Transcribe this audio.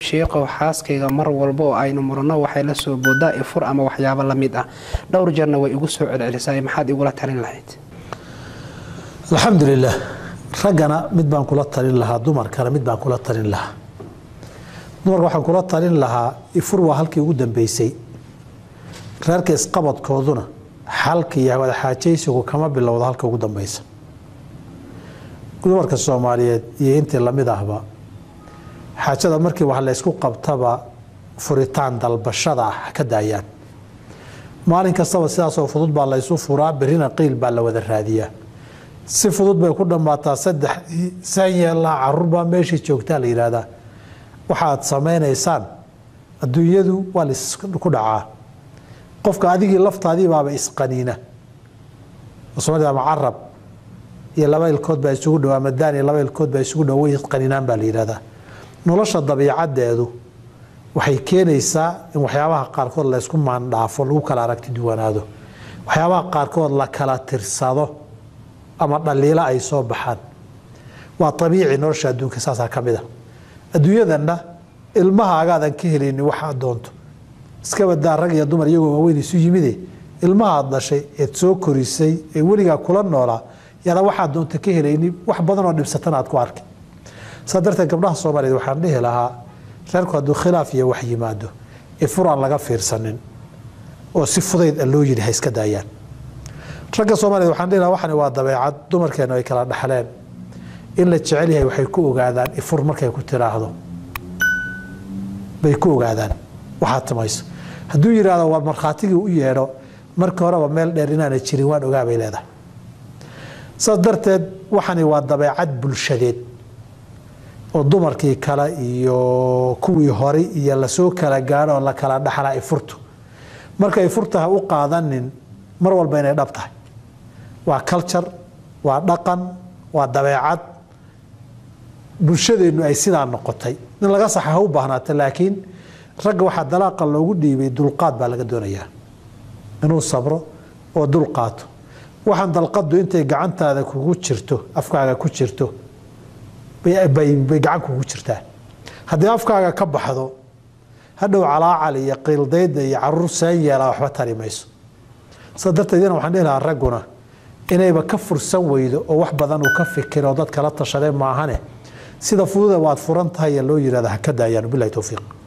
sheekhow xaaskayga mar walba oo aynu murano waxay la soo boodaa ifur ama waxyaabo la mid ah dhowr jeerna way igu soo celcelisay maxaad igula talin lahayd alxamdulilah raggana mid baan kula talin lahaa dumarkana mid baan kula talin lahaa dumarka waxaan kula talin lahaa ifur waa halkii ugu dambeysay reerka isqabadkooduna xalka iyo wadaxaajaysigu kama bilowda halka ugu dambeysa dumarka soomaaliyeed iyo intii lamid ahba xaajada markii wax laysku qabtaba furitaan dalbashada ah ha ka daayaan maalin kastaba sidaasoo fudud baa laysu furaa berrina qiil baa la wada raadiyaa si fudud bay ku dhammaataa saddex saan yeellaa caruur baa meeshii joogtaa la yidhaahdaa waxaad samaynaysaan adduunyadu waa laisku dhacaa qofka adigii laftaadii baaba isqaniina soomaalida ama carab iyo laba ilkood baa isugu dhow ama daan iyo laba ilkood baa isugu dhow way isqaninaan baa la yidhahdaa nolosha dabiicadeedu waxay keenaysaa in waxyaabaha qaarkood laysku maandhaafo lagu kala aragti duwanaado waxyaabaha qaarkood la kala tirsado ama dhaliilo ay soo baxaan waa abiici nolosha adduunka saasaa ka mid a adduunyadanna ilmahaagaadan ka helayni waxaad doonto iska badaa rag iyo dumar iyagoo waaweyn isu yimide ilmahaad dhashay eed soo korisay ee weligaa kula noolaa yaada waxaad doonta ka helayni wax badanoo dhibsatana aad ku arki saa darteed gabdhaha soomaaliyeed waxaan dhihi lahaa reerku hadduu khilaaf iyo wax yimaado ifur aan laga fiirsanin oo si fudayd a loo yidhi ha iska daayaan ragga soomaaliyed waxaan dhihi lahaa waxani waa dabeecad dumarkeenu ay kala dhaxleen in la jecel yahay waxay ku ogaadaan ifur markay ku tiraahdo bay ku ogaadaan waxaad timayso hadduu yidhaahdo waa markhaatigii u yeedho markii horeba meel dheer inaana jirin waan ogaa bay leedahay saas darteed waxani waa dabeecad bulshadeed oo dumarkii kale iyo kuwii hore iyo lasoo kala gaadho oo la kala dhaxlaa ifurtu marka ifurta ha u qaadanin mar walba inay dhab tahay waa culture waa dhaqan waa dabeecad bulshadeennu ay sidaa noqotay in laga saxa ha u baahnaata laakiin ragga waxaa dalaaqa loogu dhiibay dulqaad baa laga doonayaa inuu sabro oo dulqaato waxaan dalqadu intay gacantaada kugu jirto afkaaga ku jirto bay gacan kugu jirtaa haddii afkaaga ka baxdo hadhow calaacal iyo qiildayda iyo caruur saan yeelaa waxba tari mayso saa darteed ina waxaan dhihi lahaa ragguna inayba ka fursan weydo oo wax badan uu ka fikiro dad kala tashadee maahane sida fududa waad furan tahay loo yihahda ha ka daayaan bilahi towfiiq